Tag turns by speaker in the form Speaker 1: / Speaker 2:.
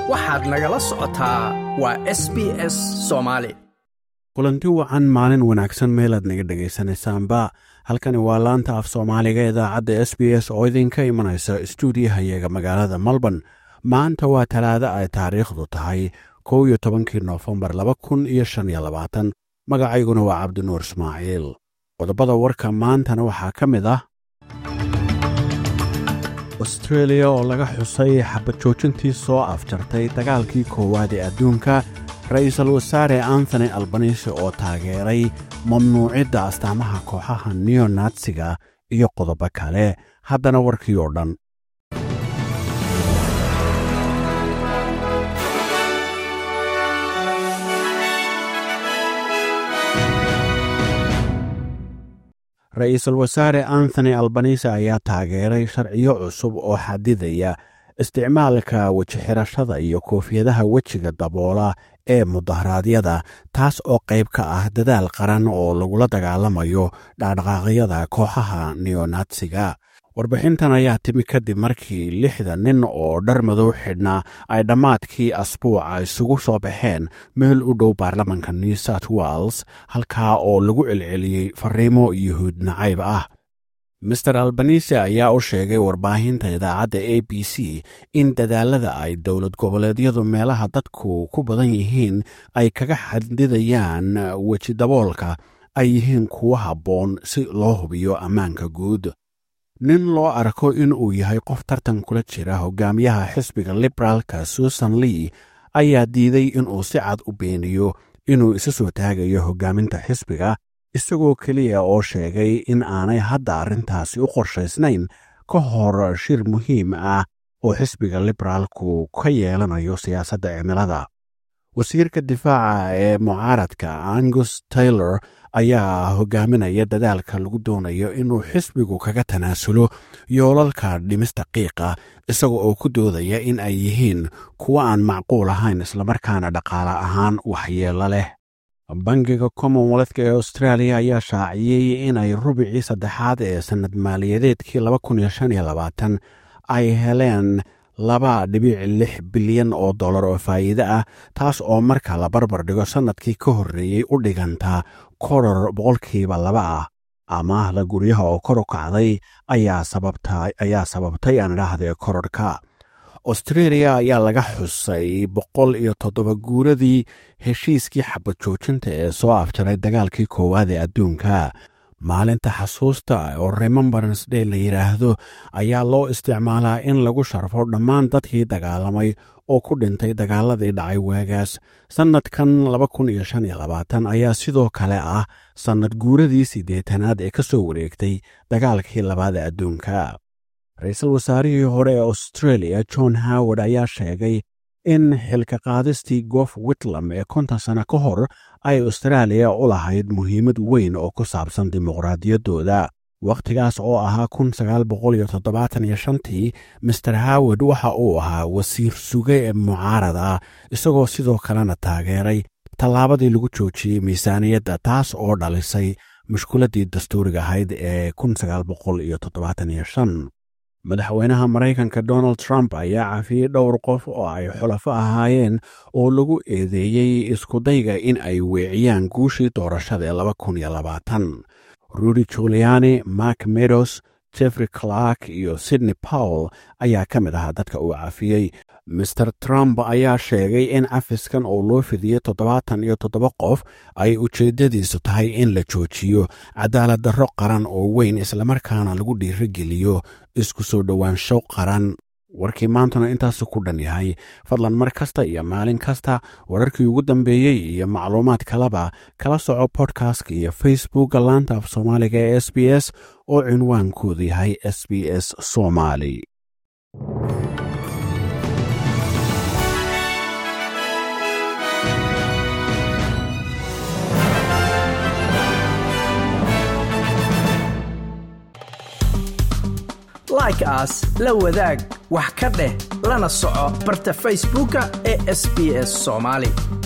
Speaker 1: waxaad nagala socotaa waa s b s soomaali
Speaker 2: kulanti wacan maalin wanaagsan meelaad naga dhegaysanaysaanba halkani waa laanta af soomaaliga idaacadda s b s oo idinka imanaysa stuudiyahayaga magaalada melbourne maanta waa talaado ay taariikhdu tahay kow iyo tobankii noofembar laba kun iyo shan iyo labaatan magacayguna waa cabdinuur ismaaciil qodobada warka maantana waxaa ka mid ah austreeliya oo laga xusay xabad joojintii soo afjartay dagaalkii koowaad ee adduunka ra'iisul wasaare antony albanisi oo taageeray mamnuucidda astaamaha kooxaha neonatsiga iyo qodobo kale haddana warkii oo dhan ra-iisul wasaare anthony albanise ayaa taageeray sharciyo cusub oo xadidaya isticmaalka wejixirashada iyo koofiyadaha wejiga daboola ee mudaharaadyada taas oo qayb ka ah dadaal qaran oo lagula dagaalamayo dhaqdhaqaaqyada kooxaha neonatsiga warbixintan ayaa timi kadib markii lixda nin oo dhar madow xidhnaa ay dhammaadkii asbuuca isugu soo baxeen meel u dhow baarlamanka new south wales halkaa oo lagu celceliyey fariimo yuhuud nacayb ah master albanise ayaa u sheegay warbaahinta idaacadda a b c in dadaalada ay dowlad goboleedyadu meelaha dadku ku badan yihiin ay kaga xadidayaan weji daboolka ay yihiin kuwo habboon si loo hubiyo ammaanka guud nin loo arko in uu yahay qof tartan kula jira hogaamiyaha xisbiga liberaalka susan lee ayaa diiday inuu si cad u beeniyo inuu isa soo taagayo hogaaminta xisbiga isagoo keliya oo sheegay in aanay hadda arrintaasi u qorshaysnayn ka hor shir muhiim ah oo xisbiga liberaalku ka yeelanayo siyaasadda cimilada wasiirka difaaca ee mucaaradka angus taylor ayaa hogaaminaya dadaalka lagu doonayo inuu xisbigu kaga tanaasulo yoolalka dhimista qiiqa isaga oo ku doodaya in ay yihiin kuwo aan macquul ahayn islamarkaana dhaqaale ahaan waxyeello leh bangiga commonwealthka ee australia ayaa shaaciyey inay rubicii saddexaad ee sannad maaliyadeedkii ay heleen laba dhibic lix bilyan oo dollar oo faa'iide ah taas oo marka la barbar dhigo sannadkii ka horreeyey u dhiganta koror boqolkiiba laba ah amaahda guryaha oo kor u kacday ayaa sababtay aan idhaahdee kororhka austreeliya ayaa laga xusay boqol iyo toddoba guuradii heshiiskii xabad joojinta ee soo afjaray dagaalkii koowaad ee adduunka maalinta xasuusta oo remembrance day la yidhaahdo ayaa loo isticmaalaa in lagu sharfo dhammaan dadkii dagaalamay oo ku dhintay dagaaladii dhacay waagaas sannadkan ayaa sidoo kale ah sannad guuradii siddeetanaad ee ka soo wareegtay dagaalkii labaada adduunka ra-iisul wasaarihii hore ee australia john howard ayaa sheegay in xilka qaadistii gof witlam ee konton sano ka hor ay austraaliya u lahayd muhiimad weyn oo ku saabsan dimuqraadiyaddooda wakhtigaas oo ahaa tii master howard waxa uu ahaa wasiir suge ee mucaarad ah isagoo sidoo kalena taageeray tallaabadii lagu joojiyey miisaaniyadda taas oo dhalisay mushkiladdii dastuuriga ahayd ee madaxweynaha maraykanka donald trump ayaa cafiyey dhowr qof oo ay xulafo ahaayeen oo lagu eedeeyey iskudayga in ay weeciyaan guushii doorashada ee rudy juliani mark meadows jeffrey clark iyo sydney powell ayaa ka mid ahaa dadka uu cafiyey master trump ayaa sheegay in cafiskan oo loo fidiyey toddobaatan iyo toddoba qof ay ujeeddadiisu tahay in la joojiyo cadaalad darro qaran oo weyn islamarkaana lagu dhiirogeliyo isku soo dhowaansho qaran warkii maantuna intaasu ku dhan yahay fadlan mar kasta iyo maalin kasta wararkii ugu dambeeyey iyo macluumaad kaleba kala soco bodkastka iyo facebookka laanta af soomaaliga ee s b s oo cinwaankoodu yahay s b s somaali
Speaker 1: like aas la wadaag wax ka dheh lana soco barta facebooka ee sb s somaali